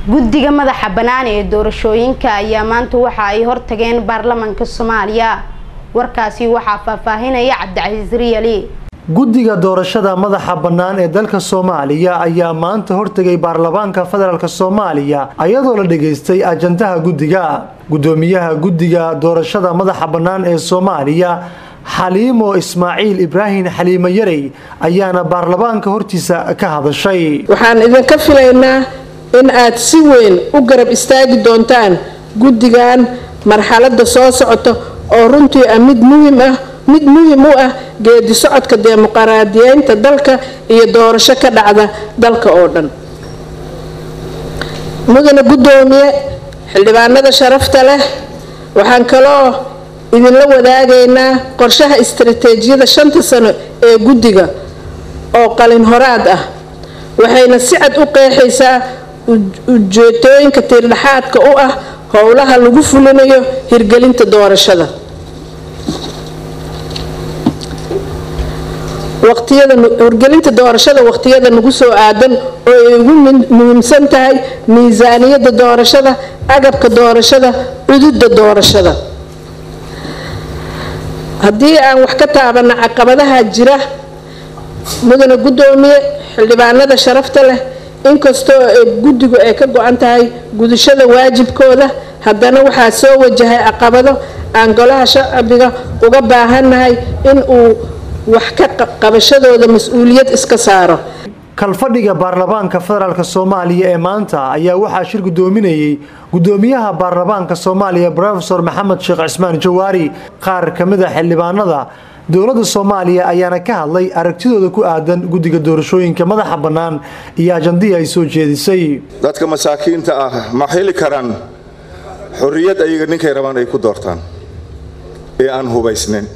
guddiga madaxa bannaan ee doorashooyinka ayaa maanta waxa ay hortageen baarlamaanka soomaaliya warkaasi waxaa faahfaahinaya cabdicasiis riyali guddiga doorashada madaxa bannaan ee dalka soomaaliya ayaa maanta hortegay baarlamaanka federaalk soomaaliya ayadoo la dhageystay ajandaha guddiga guddoomiyaha guddiga doorashada madaxa bannaan ee soomaaliya xaliimo ismaaciil ibraahim xaliimo yarey ayaana baarlamaanka hortiisa ka hadashay waxaan idinka filaynaa in aad si weyn u garab istaagi doontaan guddigan marxaladda soo socota oo runtii ah mid muhiim ah mid muhiim u ah geedi socodka dimuqraadiyeynta dalka iyo doorasho ka dhacda dalka oo dhan mudane guddoomiye xildhibaanada sharafta leh waxaan kaloo idinla wadaagaynaa qorshaha istarateejiyada shanta sano ee guddiga oo qalin horaad ah waxayna si cad u qeexaysaa ujeedooyinka tiirdhaxaadka u ah howlaha lagu fulinayo hirgelinta doorashada hirgelinta doorashada waqtiyada nagu soo aadan oo ay ugu muhiimsan tahay miisaaniyada doorashada agabka doorashada cududa doorashada haddii aan wax ka taabana caqabadaha jira mudane guddoomiye xildhibaanada sharafta leh inkastoo guddigu ay ka go-an tahay gudashada waajibkooda haddana waxaa soo wajahay caqabado aan golaha shacbiga uga baahannahay in uu wax ka qabashadooda mas-uuliyad iska saaro kalfadhiga baarlamaanka federaalk soomaaliya ee maanta ayaa waxaa shir guddoominayay guddoomiyaha baarlamaanka soomaaliya rofesor maxamed sheekh cismaan jawaari qaar ka mid a xildhibaanada dowladda soomaaliya ayaana ka hadlay aragtidooda ku aadan guddiga doorashooyinka madaxa bannaan iyo ajandihii ay soo jeedisay dadka masaakiinta ah ma heli karaan xorriyad ayaga ninkay rabaan ay ku doortaan ee aan hubaysnayn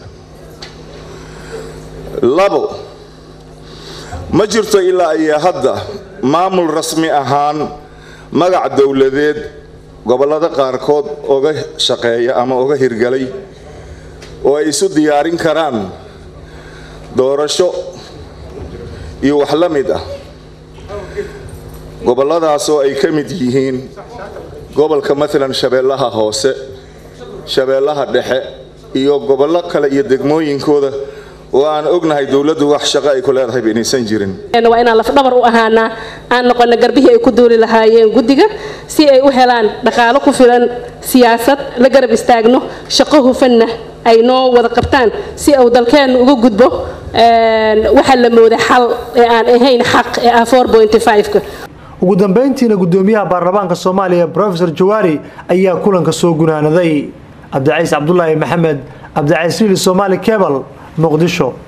labo ma jirto ilaa iyo hadda maamul rasmi ahaan magac dowladeed gobollada qaarkood oga shaqeeya ama oga hirgalay oo ay isu diyaarin karaan doorasho iyo wax la mid ah gobolladaasoo ay ka mid yihiin gobolka maalan shabeellaha hoose shabeellaha dhexe iyo gobollo kale iyo degmooyinkooda oo aan ognahay dowladdu wax shaqo ay ku leedahay inaysan jirin waa inaan lafdhabar u ahaanaa aan noqono garbihii ay ku duuli lahaayeen guddiga si ay u helaan dhaqaalo ku filan siyaasad la garab istaagno shaqo hufanna ay noo wada qabtaan si uu dalkeennu uga gudbo waxaa la mooda xal ee aan ahayn xaq ee ah ka ugu dambeyntiina guddoomiyaha baarlamaanka soomaaliya rofesor jawaari ayaa kulanka soo gunaanaday cabdicaiis cabdulaahi maxamed cabdicaiis riili somaali kebal muqdisho